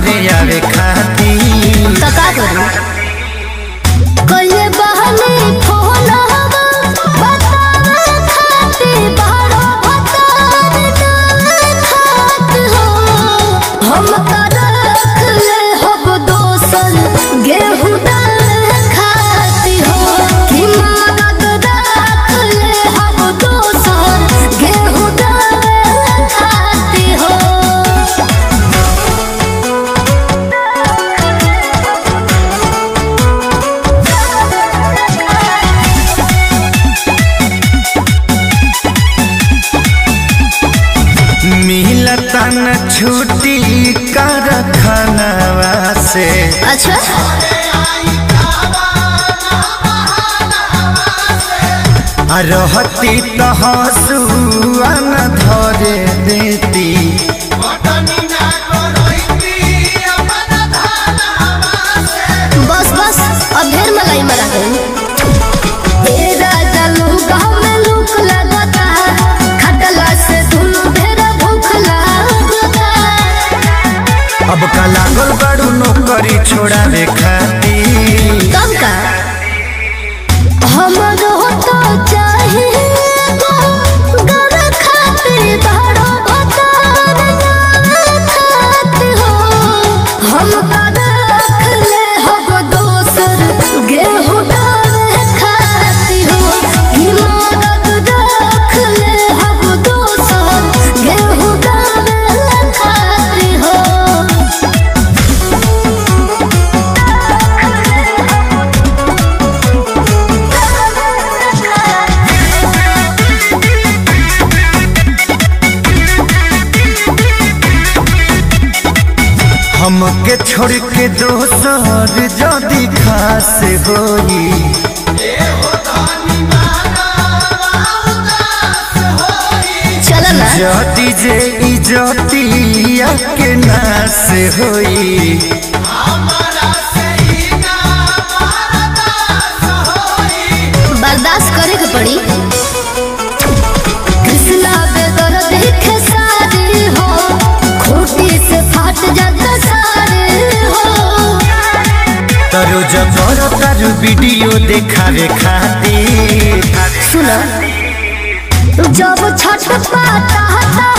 घरे आवे खाती तो का करूं कइले बहनी फोन हवा बतावे खाती बारो भतार ना खात हो हम का रख ले हब दोसन गेहूं दाल खाती हो कि मदद रख ले हब दोसन गेहूं दाल खाती हो मिलता न छुट्टी कारखानवा से अच्छा आ रहती तो हंसुआ न धरे देती बस बस अब ढेर मलाई मरा गई ए राजा लूका में लूक लगता खटला से दुनु ढेर भूख लगता अब का लागल बड़ू नौकरी छोड़ावे खाती कम का हमरो तो चाहिए घर खातिर बड़ो भतार ना खात हो हम का रख ले हब दोसर गेहूं डाल खाती हो ई मदद रख ले हब दोसर गेहूं डाल खाती हो हमके छोड़ के दोसर जदी खास होई चल ना जदी जे इजतिया के नास होई बर्दाश्त करे के पड़ी कृष्णा बेदर देखे सारे हो खूटी से फाट जाता सारे हो तरो जबर तारू वीडियो देखावे खातिर सुना जब छठ पाता